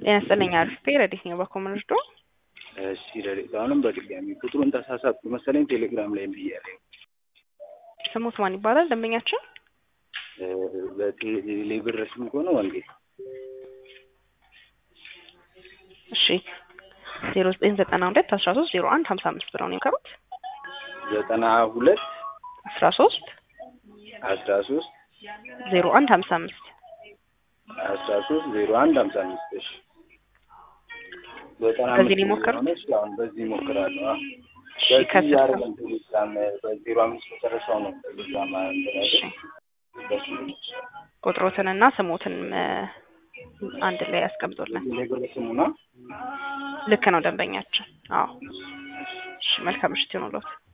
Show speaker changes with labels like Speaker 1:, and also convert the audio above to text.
Speaker 1: ጤና ይስጥልኝ አሪፍ ረዲት ነው በኮመንዶ
Speaker 2: እሺ ረዲት አሁንም በድጋሚ ቁጥሩን ተሳሳትኩ መሰለኝ ቴሌግራም ላይ ብያለኝ።
Speaker 1: ስሙት ማን ይባላል ደንበኛችን?
Speaker 2: በቴሌ ብር ስም ከሆነ ወንጌ
Speaker 1: እሺ ዜሮ ዘጠኝ ዘጠና ሁለት አስራ ሶስት ዜሮ አንድ ሀምሳ አምስት ብለው ነው የከሩት
Speaker 2: ዘጠና ሁለት
Speaker 1: አስራ ሶስት
Speaker 2: አስራ ሶስት
Speaker 1: ዜሮ አንድ ሀምሳ አምስት
Speaker 2: አስራ ሶስት ዜሮ አንድ ሀምሳ አምስት እሺ ዘጠና
Speaker 1: በዚህ
Speaker 2: አምስት
Speaker 1: ሊሞክር?
Speaker 2: ስለሆነ እሺ አሁን በዚህ እሞክራለሁ አዎ።
Speaker 1: እሺ
Speaker 2: በዚህ
Speaker 1: ከስር
Speaker 2: አይደለም ቴሌግራም በዜሮ አምስት መጨረሻው ነው ቴሌግራም
Speaker 1: እሺ
Speaker 2: በሱ
Speaker 1: ቁጥሮትንና ስሞትን እ፣ አንድ ላይ ያስቀምጡልን።
Speaker 2: ቴሌብር ስሙ ነው
Speaker 1: ልክ ነው ደንበኛችን። አዎ እሺ መልካም ምሽት ይሁንልዎት።